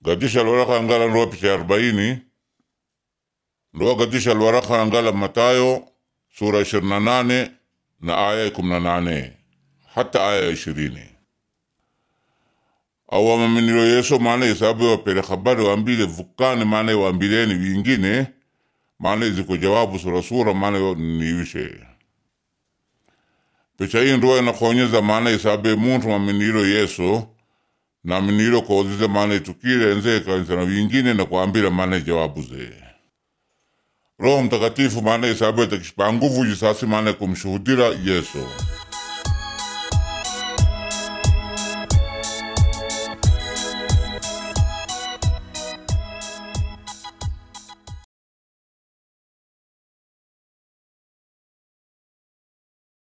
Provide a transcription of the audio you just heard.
gadisha lwaraka angala ndoa picha arobaini ndoa gadisha lwaraka angala Matayo sura ishirini na nane na aya ya kumi na nane hata aya ya ishirini awamaminilo yeso maana isabu wapele habari wambile vukane maana wambileni wingine maana ziko jawabu surasura maana niwishe picha hii ndoa inakonyeza maana isabe muntu maminilo yeso na minilo kozize maana itukile enze kanisa na wingine na kuambila maana jawabu ze Roho Mtakatifu maana isabu atakishipa nguvu jisasi maana kumshuhudira Yesu